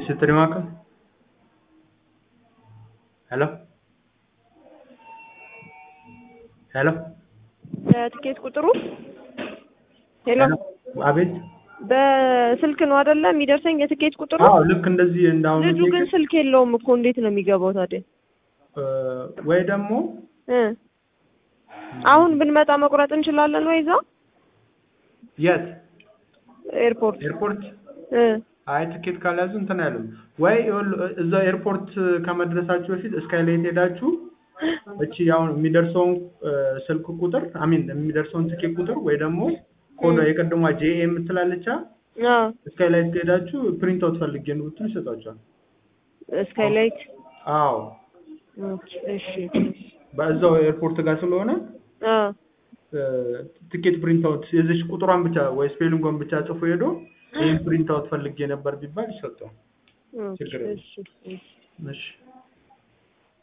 የስትሪ ማዕከል ሄሎ ሄሎ የትኬት ቁጥሩ ሄሎ አቤት በስልክ ነው አይደለ የሚደርሰኝ የትኬት ቁጥሩ? አዎ ልክ እንደዚህ እንዳሁኑ ልጁ ግን ስልክ የለውም እኮ እንዴት ነው የሚገባው ታዲያ? ወይ ደግሞ እ አሁን ብንመጣ መቁረጥ እንችላለን ወይ እዛ የት ኤርፖርት? ኤርፖርት እ አይ ትኬት ካልያዙ እንትን አይሉም ወይ ይኸውልህ እዛ ኤርፖርት ከመድረሳችሁ በፊት ስካይላይት ሄዳችሁ እቺ አሁን የሚደርሰውን ስልክ ቁጥር አሚን የሚደርሰውን ትኬት ቁጥር ወይ ደግሞ ኮዷ የቀድሟ ጄኤ የምትላለቻ አዎ ስካይላይት ሄዳችሁ ፕሪንት አውት ፈልጌ ነው ብትሉ ይሰጧቸዋል። ስካይላይት አዎ ኦኬ እሺ በዛው ኤርፖርት ጋር ስለሆነ አ ትኬት ፕሪንት አውት የዚች ቁጥሯን ብቻ ወይ ስፔሊንጓን ብቻ ጽፎ ሄዶ ይህን ፕሪንት አውት ፈልጌ ነበር ቢባል ይሰጠዋል። ኦኬ ችግር የለም። እሺ እሺ እሺ